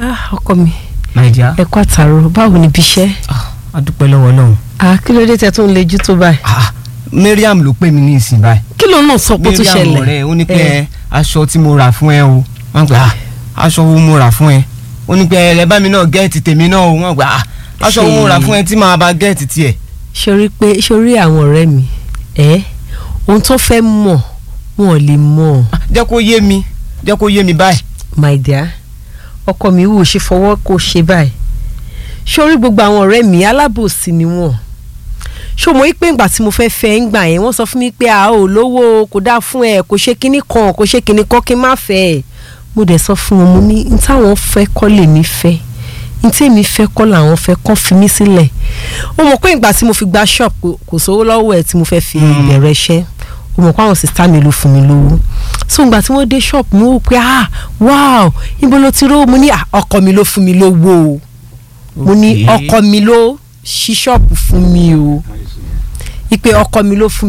ah ọkọ mi my dear. ẹ kú àtàrò báwo ni ibi iṣẹ́ ah a dúpẹ́ lọ́wọ́ Ọlọ́run. ah kí ló dé tẹ tó ń lejú tó báyìí ah Mariam ló pè mí ní ìsìn báyìí. kí ló náà sọ pé ó tún Mariam ṣẹlẹ̀ ọ̀rẹ́ ó ní pé Eh, aṣọ tí mo rà fún ẹ o wọ́n gbà ah aṣọ wo mo rà fún ẹ ó ní pé ẹ bá mi náà gẹ́ẹ̀tì tèmi náà o wọ́n gbà ah aṣọ wo mo rà fún ẹ tí màá bá gẹ́ẹ̀tì tiẹ̀. ṣorí pé ṣorí àwọn ọ̀rẹ́ mi ẹ ohun tó fẹ́ mọ̀ wọn ò lè mọ̀ Ah, jẹ́ kó yé mi jẹ́ kó yé mi báyìí. my dear ọkọ mi wò ṣe fọwọ́ kó ṣe báyìí ṣorí gbogbo àwọn ọ̀rẹ́ mi alábòsí ni wọ́n ṣó mo rí pé ìgbà tí mo fẹ́ fẹ́ ń gbà yẹn wọ́n sọ fún mi pé a ò lówó kò dáa fún ẹ kò ṣe kinní kan kò ṣe kinní kan kí n má fẹ́ ẹ mo dẹ̀ sọ fún wọn mo ní n táwọn fẹ́ kọ́ lèmi fẹ́ n tí èmi fẹ́ kọ́ làwọn fẹ́ kọ́ fi mí sílẹ̀ ó mọ̀ pé ìgbà tí mo fi gba shop kò- kò sówó lọ́wọ́ ẹ̀ tí mo fẹ́ fi Mm. bẹ̀rẹ̀ iṣẹ́ ó mọ̀ pé àwọn sista mi ló fún mi lówó so ìgbà tí wọ́n dé shop mo wò pé ah wow ibo ló ti rówó mo ní ah, ọkọ mi ló fún mi lówó o mo ní Okay. ọkọ mi ló ṣí ṣọ́ọ̀bù fún mi o ìpè ọkọ mi ló fún